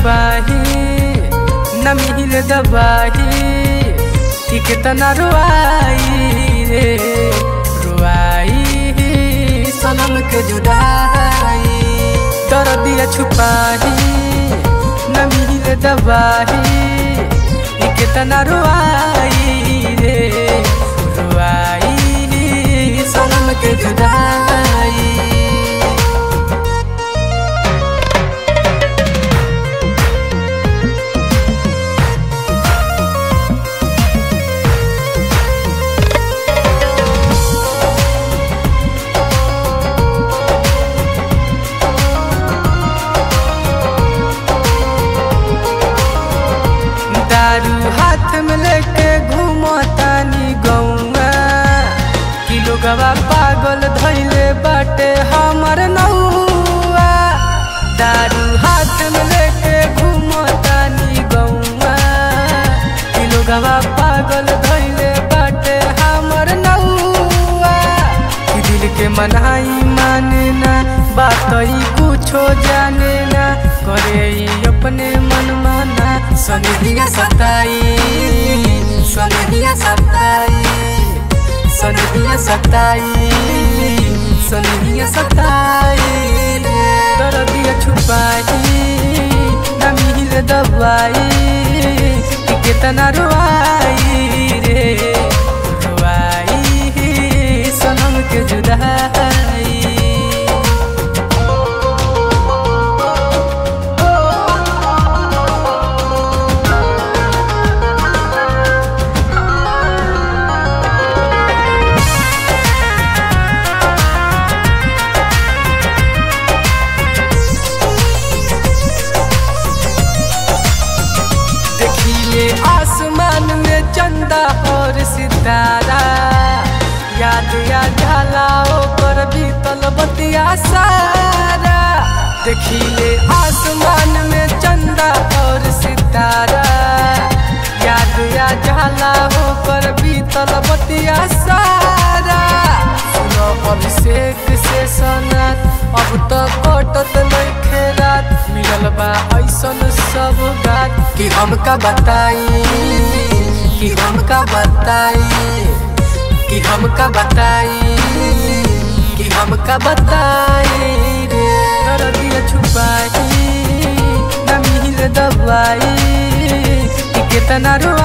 छुपाही न मिल दबाही कि कितना रुआई रे रुआई सनम के जुदाई दर्दिया छुपाही न मिल दबाही कि कितना रुआई रे रुआई सनम के जुदाई दारू हाथ में लेके घूमतानी गौआ किलो गवा पागल धैले बाटे हमर नौआ दारू हाथ में लेके घूमतानी गौआ किलो गवा पागल धैले बाटे हमर नौआ कि दिल के मनाई माने ना बात ही कुछो जाने ना करे ही अपने मन माना सनहिया सताई सनहिया सताई सनहिया सताई सनहिया सताई दर्दिया छुपाई न मिल दबाई कि कितना रुआई रे रुआई सनम के जुदाई देखिए आसमान में चंदा और सितारा याद या झाला पर बीतल बतिया सारा देखिए आसमान में चंदा और सितारा याद या झाला पर बीतल बतिया सारा सुनो अभिषेक से सनत अब तो कटत नइखे रात मिलल बा ऐसन सब बात कि हमका बताई कि हमका बताई कि हमका बताई कि हमका बताई रे दर्दिया छुपाई न मिल दबाई कि कितना रो